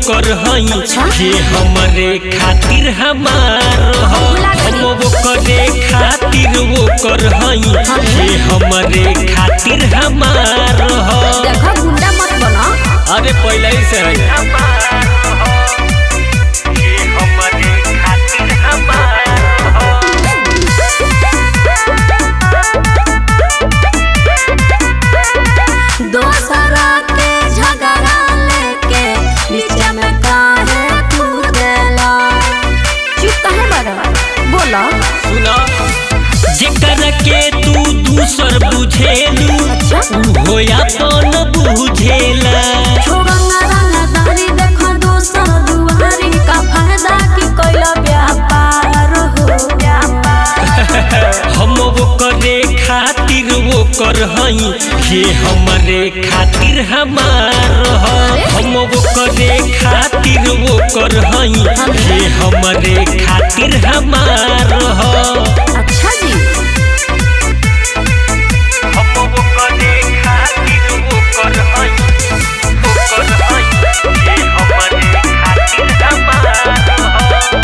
कर हई अच्छा। जे हमरे खातिर हमार ह हम वो करे खातिर वो कर हई जे हमरे खातिर हमार ह देखो गुंडा मत बना अरे पहले ही से है दोसरा के झगड़ा लेके बीच में काहे कूदेला चुप काहे बड़ा बोला सुना जेकर के तू दूसर बुझेलू अच्छा हो अपन बुझेला छोड़ंगा रंगदारी देखो दोसर दुआरी का फायदा की कोइला व्यापार हो हम वो करे खातिर वो कर हई जे हमरे खातिर हमार ह हम वो करे खातिर वो कर हई जे हमरे खातिर हमार ह अच्छा जी हम वो करे खातिर वो कर हई वो कर हई जे हमरे खातिर हमार ह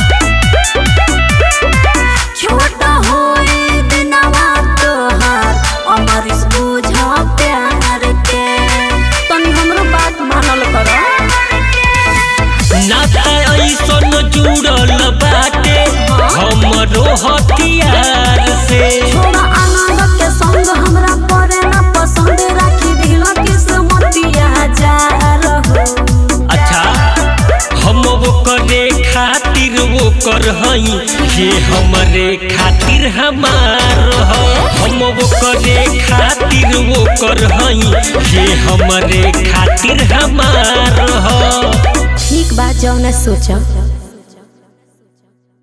छोट होई दिनवा तोहार अमर बुझा प्यार के तनी हमरो बात मानल करो नाता ऐसन जुड़ल बाटे हमरो हथियार से छोड़ा आनंद के संग हमरा परे ना पसंद राखी दिल किस्मतिया जा रहो अच्छा हम वो करे खातिर वो कर हई जे हमरे खातिर हमार ह हम वो करे खातिर वो कर हई जे हमरे खातिर हमार ह ठीक बात जौन सोचा